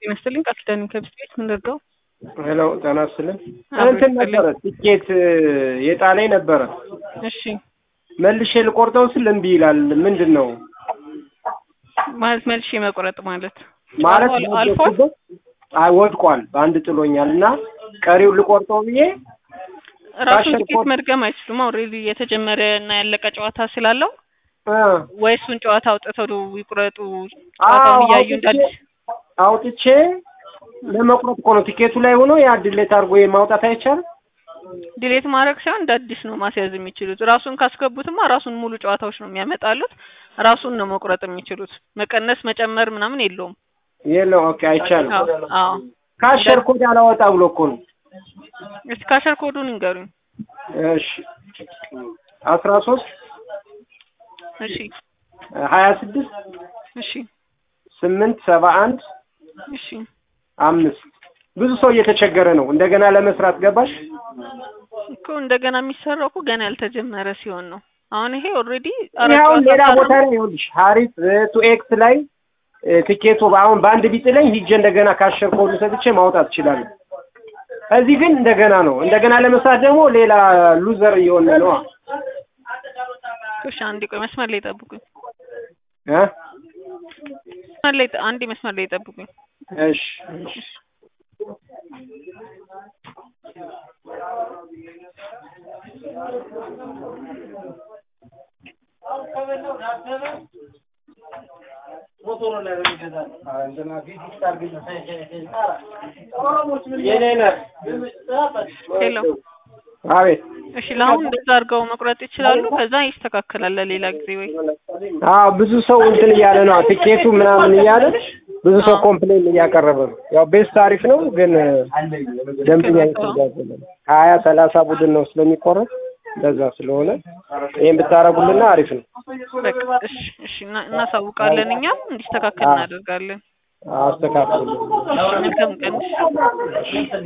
ጤና ይስጥልኝ ቃል ኪዳን ከብስ ቤት ምን ልርዳው? ሄሎ ጤና ይስጥልኝ። አብሮ እንትን ይስጥልኝ። ነበረ ትኬት የጣለኝ ነበረ እሺ መልሼ ልቆርጠው ስል እምቢ ይላል። ምንድን ነው ማለት መልሼ መቁረጥ ማለት ማለት? አል- አልፏል። ወደድኩበት? አይ ወድቋል፣ በአንድ ጥሎኛል እና ቀሪው ልቆርጠው ብዬ ራሱን ባሸር ትኬት ኮድ- መድገም አይችሉም። ኦልሬዲ የተጀመረ እና ያለቀ ጨዋታ ስላለው እ ወይ እሱን ጨዋታ አውጥተው ይቁረጡ። አዎ ጨዋታውን እያዩ እንዳል አውጥቼ አውጥቼ ለመቁረጥ እኮ ነው ቲኬቱ ላይ ሆኖ ያ ድሌት አድርጎ ማውጣት አይቻልም። ዲሌት ማድረግ ሳይሆን እንደ አዲስ ነው ማስያዝ የሚችሉት። ራሱን ካስገቡትማ ራሱን ሙሉ ጨዋታዎች ነው የሚያመጣሉት። ራሱን ነው መቁረጥ የሚችሉት። መቀነስ መጨመር ምናምን የለውም። የለው ኦኬ፣ አይቻልም። አዎ አዎ። ካሸር ኮድ አላወጣ ብሎ እኮ ነው። እስቲ ካሸር ኮዱን ይንገሩኝ። እሺ አስራ ሶስት እሺ ሀያ ስድስት እሺ ስምንት ሰባ አንድ እሺ አምስት ብዙ ሰው እየተቸገረ ነው። እንደገና ለመስራት ገባሽ? እኮ እንደገና የሚሰራው እኮ ገና ያልተጀመረ ሲሆን ነው። አሁን ይሄ ኦልሬዲ አሁን ሌላ ቦታ ላይ ይኸውልሽ ሀሪፍ ቱ ኤክስ ላይ እ፣ ትኬቱ አሁን በአንድ ቢጥለኝ ሂጄ እንደገና ካሸር ኮዱ ሰጥቼ ማውጣት እችላለሁ። እዚህ ግን እንደገና ነው። እንደገና ለመስራት ደግሞ ሌላ ሉዘር እየሆነ ነው። እሺ አንዴ ቆይ መስመር ላይ ጠብቁኝ። እ መስመር ላይ ጠ- አንዴ መስመር ላይ ጠብቁኝ። እሺ እሺ ሄሎ አቤት እሺ ለአሁን እንደዛ አድርገው መቁረጥ ይችላሉ። ከዛ ይስተካከላል ለሌላ ጊዜ ወይ አዎ ብዙ ሰው እንትን እያለ ነው ቲኬቱ ምናምን እያለ ብዙ ሰው ኮምፕሌን እያቀረበ ነው። ያው ቤስት አሪፍ ነው ግን ደንበኛ እየተጋዘለ ነው። ሀያ ሰላሳ ቡድን ነው ስለሚቆረጥ እንደዛ ስለሆነ ይሄን ብታረጉልና አሪፍ ነው። በቃ እሺ እሺ እና- እናሳውቃለን። እኛም እንዲስተካከል እናደርጋለን። አስተካክሉ። እሺ መልካም ቀን።